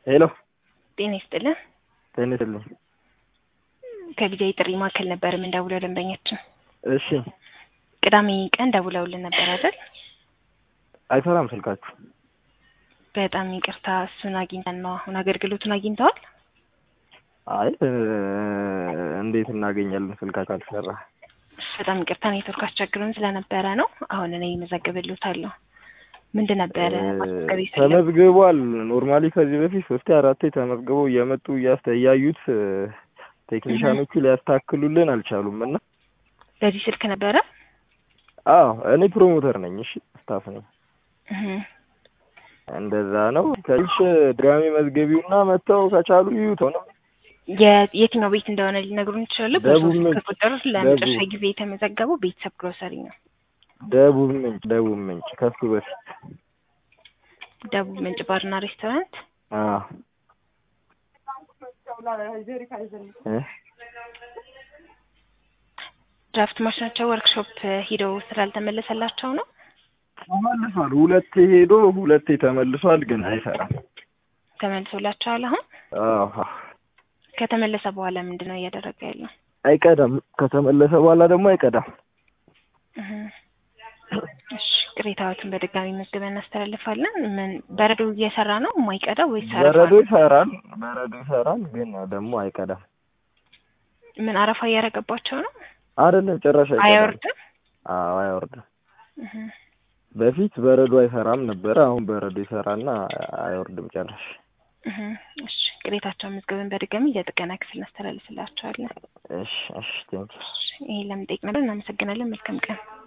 ሄሎ ጤና ይስጥልን። ጤና ይስጥልኝ። ከጊዜያዊ ጥሪ ማዕከል ነበር የምንደውለው ደንበኛችን። እሺ ቅዳሜ ቀን ደውለውልን ነበር አይደል? አይሰራም ስልካችሁ? በጣም ይቅርታ፣ እሱን አግኝተን ነው። አሁን አገልግሎቱን አግኝተዋል? አይ እ እንዴት እናገኛለን ስልካችሁ ካልሰራ? በጣም ይቅርታ፣ ኔትወርክ አስቸግሮን ስለነበረ ነው። አሁን እኔ እመዘግብልዎታለሁ። ምንድን ነበረ ማስመዝገብ የፈለጉት? ተመዝግቧል። ኖርማሊ ከዚህ በፊት ሶስቴ አራቴ ተመዝግበው እየመጡ እያስተ እያዩት ቴክኒሻኖቹ ሊያስታክሉልን አልቻሉም እና በዚህ ስልክ ነበረ? አዎ እኔ ፕሮሞተር ነኝ። እሺ ስታፍ ነኝ። እህ እንደዛ ነው። ከልሽ ድጋሚ መዝገቢውና መጥተው ከቻሉ ይዩት ነው። የ- የትኛው ቤት እንደሆነ ሊነግሩን ይችላሉ? ደቡብ በሶስት ምንጭ። ቁጥር ለመጨረሻ ደቡብ። ጊዜ የተመዘገበው ቤተሰብ ግሮሰሪ ነው። ደቡብ ምንጭ ደቡብ ምንጭ ከሱ በፊት ደቡብ ምንጭ ባርና ሬስቶራንት። አዎ እ ድራፍት ማሽናቸው ወርክሾፕ ሂደው ስላልተመለሰላቸው ነው። ተመልሷል። ሁለቴ ሄዶ ሁለቴ ተመልሷል፣ ግን አይሰራም። ተመልሶላቸዋል። አሁን አዎ ከተመለሰ በኋላ ምንድን ነው እያደረገ ያለው? አይቀዳም። ከተመለሰ በኋላ ደግሞ አይቀዳም። እህ እሺ፣ ቅሬታዎትን በድጋሚ መዝግበን እናስተላልፋለን። ምን በረዶ እየሰራ ነው የማይቀዳው ወይስ አረፋ በረዶ ነው? ይሰራል፣ በረዶ ይሰራል፣ ግን ደግሞ አይቀዳም። ምን አረፋ እያረገባቸው ነው? አይደለም ጭራሽ አይቀዳም። አይወርድም። አዎ አይወርድም። እህ በፊት በረዶ አይሰራም ነበረ። አሁን በረዶ ይሰራና አይወርድም ጭራሽ። እህ እሺ፣ ቅሬታቸውን መዝግበን በድጋሚ ለጥገና ክፍል እናስተላልፍላቸዋለን። እሺ እሺ ቴንኪው። ይሄን ለምን ጠይቅ ነበር። እናመሰግናለን። መልካም ቀን